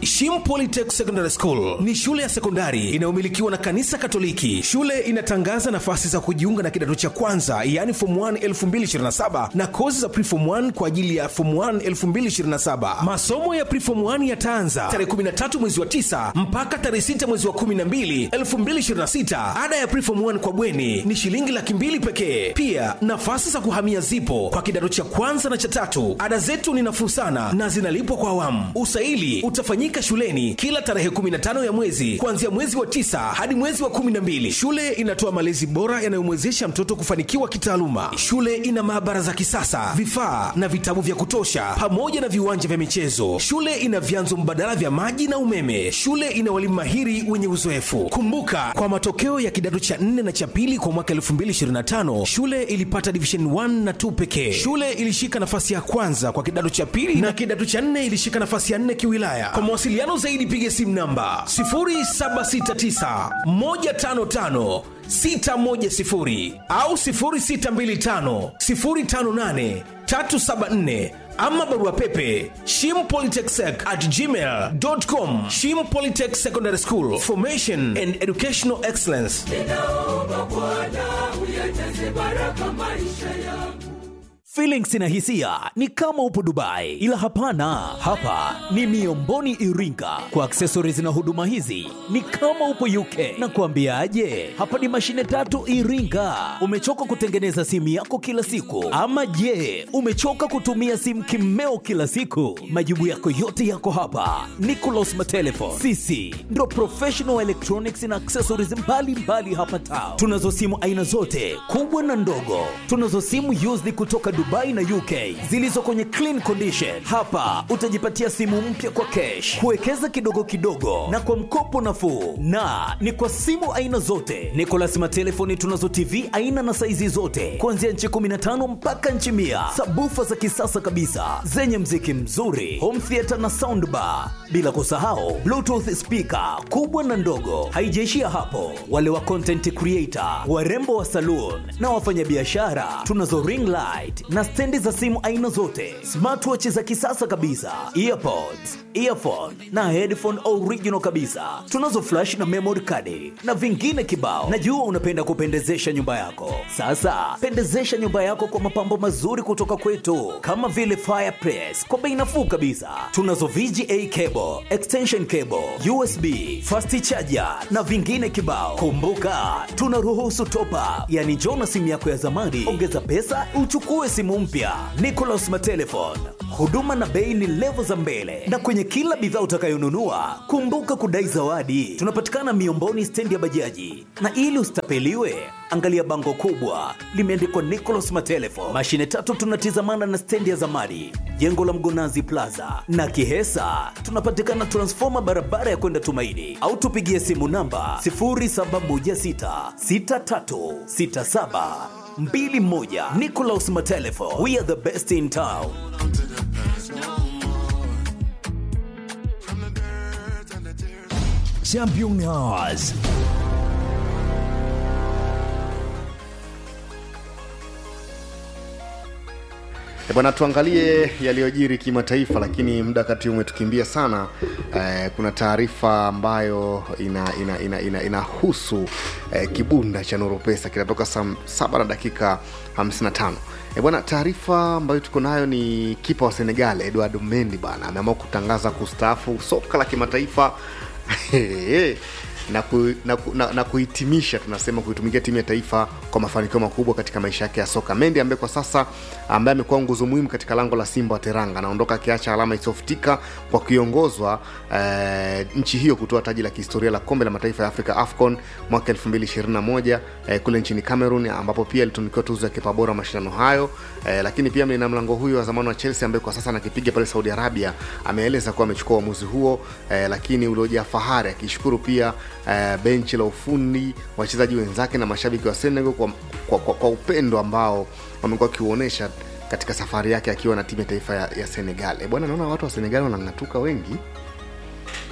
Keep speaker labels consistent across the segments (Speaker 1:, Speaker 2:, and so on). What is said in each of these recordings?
Speaker 1: Shim Polytech Secondary School ni shule ya sekondari inayomilikiwa na kanisa Katoliki. Shule inatangaza nafasi za kujiunga na kidato cha kwanza, yaani form 1 2027 na kozi za preform 1 kwa ajili ya form 1 2027. Masomo ya preform 1 yataanza tarehe 13 mwezi wa 9 mpaka tarehe 6 mwezi wa 12 2026. Ada ya preform 1 kwa bweni ni shilingi laki mbili pekee. Pia nafasi za kuhamia zipo kwa kidato cha kwanza na cha tatu. Ada zetu ni nafuu sana na zinalipwa kwa awamu. Usaili utafanyika shuleni kila tarehe 15 ya mwezi kuanzia mwezi wa tisa hadi mwezi wa 12. Shule inatoa malezi bora yanayomwezesha mtoto kufanikiwa kitaaluma. Shule ina maabara za kisasa, vifaa na vitabu vya kutosha, pamoja na viwanja vya michezo. Shule ina vyanzo mbadala vya maji na umeme. Shule ina walimu mahiri wenye uzoefu. Kumbuka, kwa matokeo ya kidato cha 4 na cha pili kwa mwaka 2025 shule ilipata division 1 na 2 pekee. Shule ilishika nafasi ya kwanza kwa kidato cha pili na kidato cha 4 ilishika nafasi ya 4 kiwilaya. Kwa mawasiliano zaidi piga simu namba 0769 155 610 au 0625 058 374 ama barua pepe shimpolytechsec at gmail.com shim polytech secondary school formation and educational excellence
Speaker 2: ninaomba Bwana uyajaze baraka maisha yangu.
Speaker 3: Feelings na hisia ni kama upo Dubai, ila hapana, hapa ni Miomboni Iringa. Kwa accessories na huduma hizi ni kama upo UK. Na kuambiaje, hapa ni mashine tatu Iringa. Umechoka kutengeneza simu yako kila siku, ama je, umechoka kutumia simu kimeo kila siku? Majibu yako yote yako hapa. Nicolas Matelefon, sisi ndo professional electronics na accessories mbalimbali mbali hapa town. Tunazo simu aina zote kubwa na ndogo, tunazo simu used kutoka Dubai na UK zilizo kwenye clean condition. Hapa utajipatia simu mpya kwa cash, kuwekeza kidogo kidogo na kwa mkopo nafuu, na ni kwa simu aina zote. Nicolas Matelefoni tunazo TV aina na saizi zote kuanzia nchi 15 mpaka nchi mia, sabufa za kisasa kabisa zenye mziki mzuri, home theater na soundbar, bila kusahau bluetooth speaker kubwa na ndogo. Haijaishia hapo, wale wa content creator, warembo wa saloon na wafanyabiashara tunazo ring light na stendi za simu aina zote, smartwatch za kisasa kabisa, earpods, earphone na headphone original kabisa. Tunazo flash na memory card na vingine kibao. Najua unapenda kupendezesha nyumba yako. Sasa pendezesha nyumba yako kwa mapambo mazuri kutoka kwetu, kama vile fireplace kwa bei nafuu kabisa. Tunazo VGA cable, extension cable, USB, fast charger na vingine kibao. Kumbuka tunaruhusu top up, yani njoo na simu yako ya zamani, ongeza pesa uchukue simu mpya. Nicolas Matelefon, huduma na bei ni levo za mbele, na kwenye kila bidhaa utakayonunua kumbuka kudai zawadi. Tunapatikana Miomboni, stendi ya bajaji, na ili usitapeliwe angalia bango kubwa limeandikwa Nicolas Matelefon. Mashine tatu tunatizamana na stendi ya zamani, jengo la Mgonazi Plaza na Kihesa. Tunapatikana transfoma barabara ya kwenda Tumaini, au tupigie simu namba 07166367 mbili moja. Nicolas Matelefo, we are the best in town.
Speaker 4: Champion Hours.
Speaker 5: E bwana, tuangalie yaliyojiri kimataifa, lakini muda kati umetukimbia sana. Eh, kuna taarifa ambayo inahusu ina, ina, ina, inahusu, eh, kibunda cha Nuru Pesa kinatoka saa saba na dakika 55. E bwana, taarifa ambayo tuko nayo ni kipa wa Senegal Edouard Mendy bana ameamua kutangaza kustaafu soka la kimataifa na, ku, na, ku- na, na kuhitimisha tunasema kuitumikia timu ya taifa kwa mafanikio makubwa katika maisha yake ya soka. Mendy ambaye kwa sasa ambaye amekuwa nguzo muhimu katika lango la Simba wa Teranga anaondoka akiacha alama isiyofutika kwa kuiongozwa eh, nchi hiyo kutoa taji la kihistoria la kombe la mataifa ya Afrika AFCON mwaka 2021 eh, kule nchini Cameroon ambapo pia alitunukiwa tuzo ya kipa bora mashindano hayo eh, lakini pia mlina mlango huyo wa zamani wa Chelsea ambaye kwa sasa anakipiga pale Saudi Arabia ameeleza kuwa amechukua uamuzi huo eh, lakini uliojaa fahari akishukuru pia eh, benchi la ufundi wachezaji wenzake na mashabiki wa Senegal kwa, kwa, kwa, kwa upendo ambao wamekuwa wakiuonesha katika safari yake akiwa na timu ya taifa ya, ya Senegal. E bwana, naona watu wa Senegal wanang'atuka wengi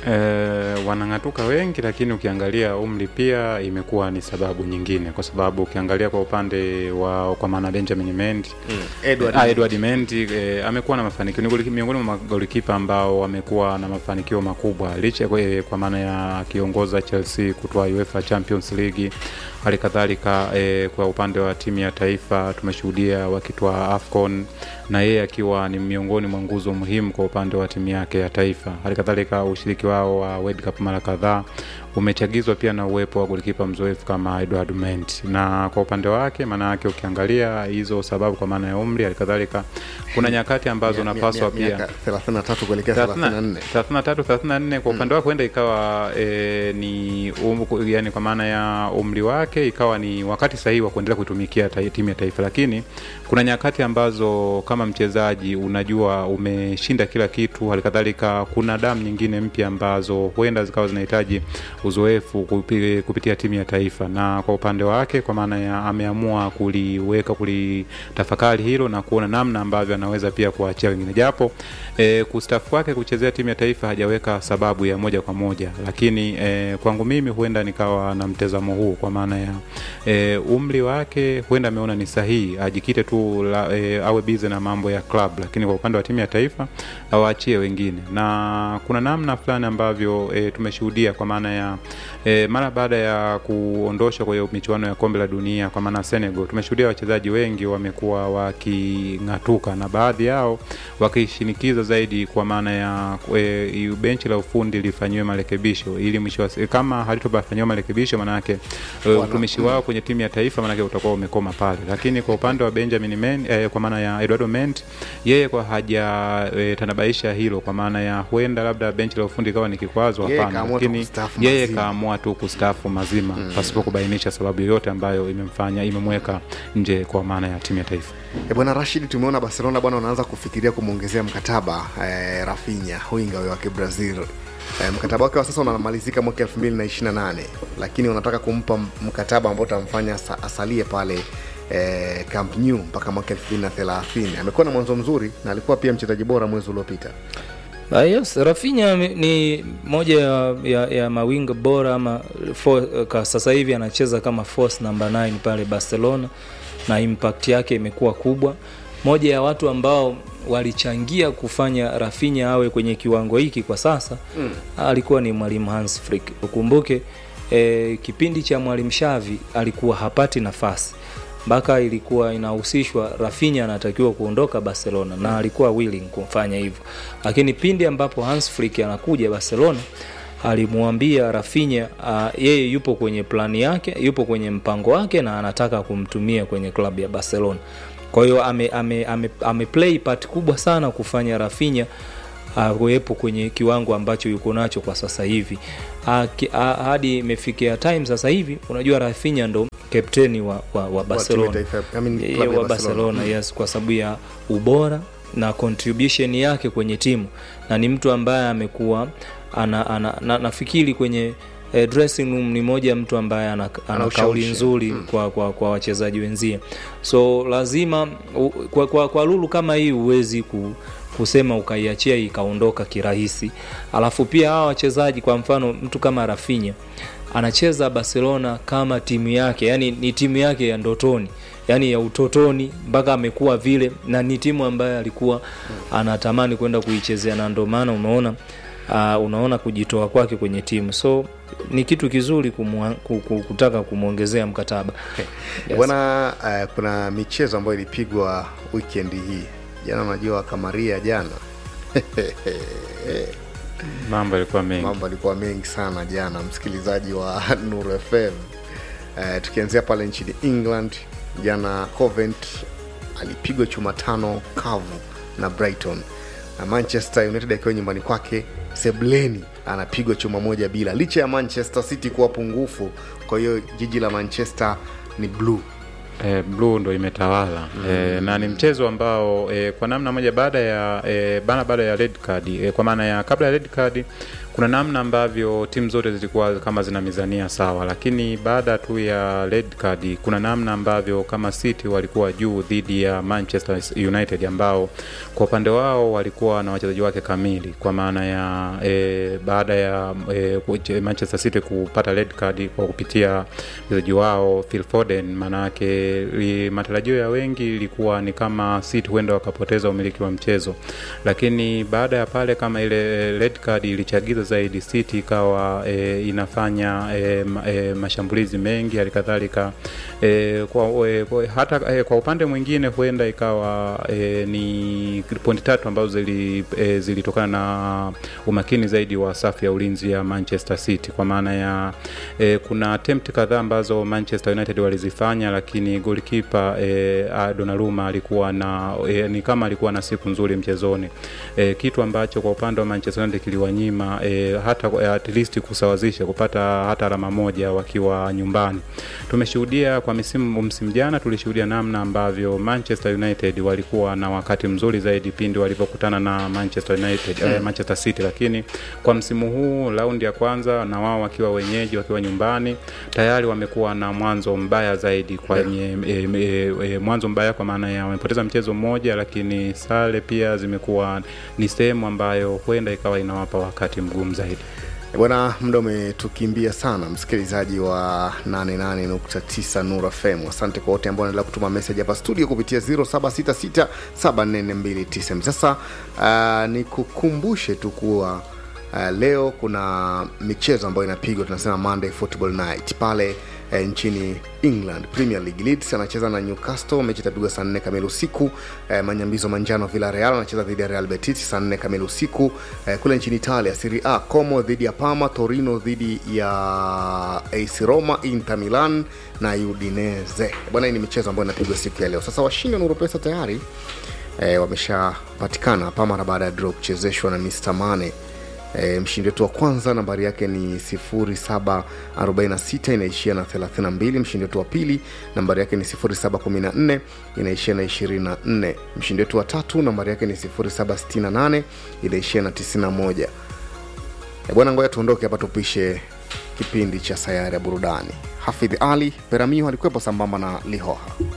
Speaker 4: E, wanang'atuka wengi, lakini ukiangalia umri pia imekuwa ni sababu nyingine, kwa sababu ukiangalia kwa upande wa kwa maana Benjamin Mendy
Speaker 5: Edward
Speaker 4: Ah, Edward Mendy eh, amekuwa na mafanikio, ni goli- miongoni mwa magolikipa ambao wamekuwa na mafanikio makubwa licha kwa, eh, kwa maana ya akiongoza Chelsea kutoa UEFA Champions League. Hali kadhalika eh, kwa upande wa timu ya taifa tumeshuhudia wakitoa AFCON na yeye akiwa ni miongoni mwa nguzo muhimu kwa upande wa timu yake ya taifa. Hali kadhalika ushiriki wao wa World Cup mara kadhaa umechagizwa pia na uwepo wa golikipa mzoefu kama Edward Mendy, na kwa upande wake, maana yake ukiangalia hizo sababu kwa maana ya umri, hali kadhalika kuna nyakati ambazo unapaswa pia
Speaker 5: 33 kuelekea 34
Speaker 4: 33 34 kwa upande wake huenda ikawa e, ni um, yani kwa maana ya umri wake ikawa ni wakati sahihi wa kuendelea kuitumikia ta, timu ya taifa, lakini kuna nyakati ambazo kama mchezaji unajua umeshinda kila kitu. Halikadhalika kuna damu nyingine mpya ambazo huenda zikawa zinahitaji uzoefu kupi, kupitia timu ya taifa, na kwa upande wake kwa maana ya ameamua kuliweka kulitafakari hilo na kuona namna ambavyo anaweza pia kuachia wengine, japo e, kustafu kwake kuchezea timu ya taifa hajaweka sababu ya moja kwa moja, lakini e, kwangu mimi huenda nikawa na mtazamo huu kwa maana ya e, umri wake huenda ameona ni sahihi ajikite tu la, e, awe bize na mambo ya club, lakini kwa upande wa timu ya taifa awaachie wengine, na kuna namna fulani ambavyo e, tumeshuhudia kwa maana ya e, mara baada ya kuondoshwa kwa hiyo michuano ya kombe la dunia kwa maana Senegal, tumeshuhudia wachezaji wengi wamekuwa waking'atuka na baadhi yao wakishinikiza zaidi kwa maana ya e, benchi la ufundi lifanyiwe marekebisho ili mwisho wa si- kama halitofanyiwa marekebisho maanake e, utumishi wao kwenye timu ya taifa maanake utakuwa umekoma pale, lakini kwa upande wa Benjamin Men, e, kwa maana ya Eduardo Mendy yeye kwa haja e, tanabaisha hilo kwa maana ya huenda labda benchi la ufundi ikawa ni kikwazo,
Speaker 5: Yeye
Speaker 4: hapana,
Speaker 5: kaamua tu
Speaker 4: lakini
Speaker 5: kustaafu
Speaker 4: yeye
Speaker 5: mazima.
Speaker 4: kaamua tu kustaafu mazima pasipo kubainisha sababu yoyote ambayo imemfanya imemweka nje kwa maana ya timu ya taifa.
Speaker 5: E bwana Rashid, tumeona Barcelona bwana wanaanza kufikiria kumwongezea mkataba eh, Rafinha winga huyo wa Kibrazil. Eh, mkataba wake wa sasa unamalizika mwaka 2028 lakini wanataka kumpa m- mkataba ambao utamfanya asa- asalie pale eh, Camp Nou mpaka mwaka 2030. Amekuwa na mwanzo mzuri na alikuwa pia mchezaji bora mwezi uliopita.
Speaker 6: Ah, yes, Rafinha ame- ni moja ya, ya, ya mawinga bora ama for, ka sasa hivi anacheza kama force number 9 pale Barcelona na impact yake imekuwa kubwa. Moja ya watu ambao walichangia kufanya Rafinha awe kwenye kiwango hiki kwa sasa mm. alikuwa ni mwalimu Hans Flick. Ukumbuke eh, kipindi cha mwalimu Xavi alikuwa hapati nafasi mpaka ilikuwa inahusishwa Rafinha anatakiwa kuondoka Barcelona na alikuwa willing kufanya hivyo, lakini pindi ambapo Hans Flick anakuja Barcelona alimwambia Rafinha uh, yeye yupo kwenye plani yake, yupo kwenye mpango wake na anataka kumtumia kwenye klabu ya Barcelona. Kwa hiyo ame, ame, ame, ame play part kubwa sana kufanya Rafinha kuwepo kwenye kiwango ambacho yuko nacho kwa sasa hivi Ah, ki- ah, hadi imefikia time sasa hivi unajua Rafinha ndo kapteni wa, wa, wa Barcelona
Speaker 5: taifa- I mean,
Speaker 6: Eh,
Speaker 5: klabu ya
Speaker 6: wa
Speaker 5: Barcelona.
Speaker 6: Barcelona yes, kwa sababu ya ubora na contribution yake kwenye timu na ni mtu ambaye amekuwa ana, ana, na, nafikiri kwenye eh, dressing room ni moja ya mtu ambaye ana, ana
Speaker 5: Ana
Speaker 6: kauli
Speaker 5: ushawishi.
Speaker 6: nzuri kwa, kwa, kwa wachezaji wenzie so lazima u, kwa, kwa, kwa lulu kama hii huwezi ku, kusema ukaiachia ikaondoka kirahisi alafu pia hawa wachezaji kwa mfano mtu kama Rafinha anacheza Barcelona kama timu yake yani ni timu yake ya ndotoni yani ya utotoni mpaka amekuwa vile na ni timu ambayo alikuwa anatamani kwenda kuichezea na ndio maana umeona uh, unaona kujitoa kwake kwenye timu so ni kitu kizuri kumwa, ku- ku- kutaka kumwongezea mkataba yes.
Speaker 5: bwana uh, kuna michezo ambayo ilipigwa weekend hii jana unajua kamaria jana
Speaker 4: Mambo yalikuwa mengi.
Speaker 5: mambo alikuwa mengi sana jana msikilizaji wa Nuru FM uh, tukianzia pale nchini England jana Covent alipigwa chuma tano kavu na Brighton na Manchester United akiwa nyumbani kwake Sebleni anapigwa chuma moja bila licha ya Manchester City kuwa pungufu kwa hiyo jiji la Manchester ni blue
Speaker 4: e, blue ndo imetawala mm. e, na ni mchezo ambao e, kwa namna moja baada ya e, bana baada ya red card e, kwa maana ya kabla ya red card kuna namna ambavyo timu zote zilikuwa kama zina mizania sawa, lakini baada tu ya red card kuna namna ambavyo kama City walikuwa juu dhidi ya Manchester United ambao kwa upande wao walikuwa na wachezaji wake kamili kwa maana ya e, e, baada ya e, kuche- Manchester City kupata red card kwa kupitia mchezaji wao Phil Foden, maanake li- matarajio ya wengi ilikuwa ni kama City huenda wakapoteza umiliki wa mchezo, lakini baada ya pale kama ile red card ilichagiza zaidi, City ikawa e, inafanya e, ma, e, mashambulizi mengi halikadhalika e, kwa, e, kwa, hata e, kwa upande mwingine huenda ikawa e, ni pointi tatu ambazo zili, e, zilitokana na umakini zaidi wa safu ya ulinzi ya Manchester City kwa maana ya e, kuna attempt kadhaa ambazo Manchester United walizifanya, lakini goalkeeper e, a- Donnarumma alikuwa na e, ni kama alikuwa na siku nzuri mchezoni e, kitu ambacho kwa upande wa Manchester United kiliwanyima e, hata e, at least kusawazisha kupata hata alama moja wakiwa nyumbani. Tumeshuhudia kwa misimu msimu jana tulishuhudia namna ambavyo Manchester United walikuwa na wakati mzuri zaidi pindi walivyokutana na Manchester United mm. eh, Manchester City, lakini kwa msimu huu raundi ya kwanza na wao wakiwa wenyeji wakiwa nyumbani tayari wamekuwa na mwanzo mbaya zaidi kwenye e, e, e, mwanzo mbaya kwa maana ya wamepoteza mchezo mmoja, lakini sare pia zimekuwa ni sehemu ambayo huenda ikawa inawapa wakati mgumu zaidi.
Speaker 5: bwana muda umetukimbia sana msikilizaji wa 88.9 Nura FM asante kwa wote ambao wanaendelea kutuma message hapa studio kupitia 0766744290 sasa uh, nikukumbushe tu kuwa uh, leo kuna michezo ambayo inapigwa tunasema Monday Football Night pale eh, nchini England Premier League. Leeds anacheza na Newcastle, mechi itapigwa saa nne kamili usiku. Eh, Manyambizo Manjano Villarreal anacheza dhidi ya Real Betis saa nne kamili usiku. Eh, kule nchini Italia Serie A Como dhidi ya Parma, Torino dhidi ya AC Roma, Inter Milan na Udinese. Bwana, hii ni michezo ambayo inapigwa siku ya leo. Sasa washindi wa Nuru Pesa tayari eh, wameshapatikana hapa mara baada ya draw kuchezeshwa na Mr Mane E, mshindi wetu wa kwanza nambari yake ni 0746 inaishia na 32 mshindi wetu wa pili nambari yake ni 0714 inaishia na 24 mshindi wetu wa tatu nambari yake ni 0768 inaishia na 91 e, bwana ngoja tuondoke hapa tupishe kipindi cha sayari ya burudani hafidh ali peramio alikuwepo sambamba na lihoha